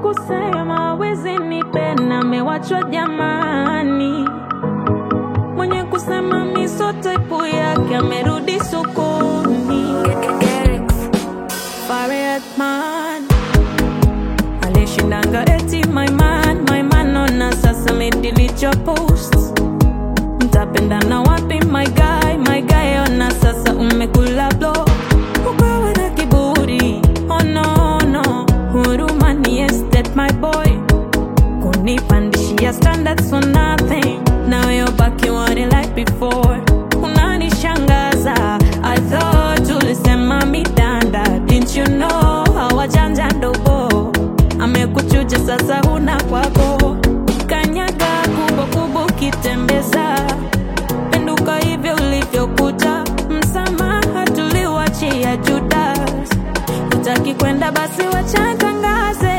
kusema wezi nipenda amewachwa jamani, mwenye kusema miso type yake amerudi sokoni. Farid man alishindanga eti my man, my man ona sasa medelete your posts mtapendana wapi my guy, my guy ona sasa umekula blow ukawa na kiburi oh no no huruma ni estate my boy kunipandishia standards for nothing now you're back you want it like before unanishangaza I thought ulisema midanda didn't you know hawajanja ndogo amekuchuja sasa huna kwako kanyaga kubwa kubwa ukitembeza penduka hivyo ulivyokuja msamaha tuliwachia Judas utaki kwenda basi wachatangaze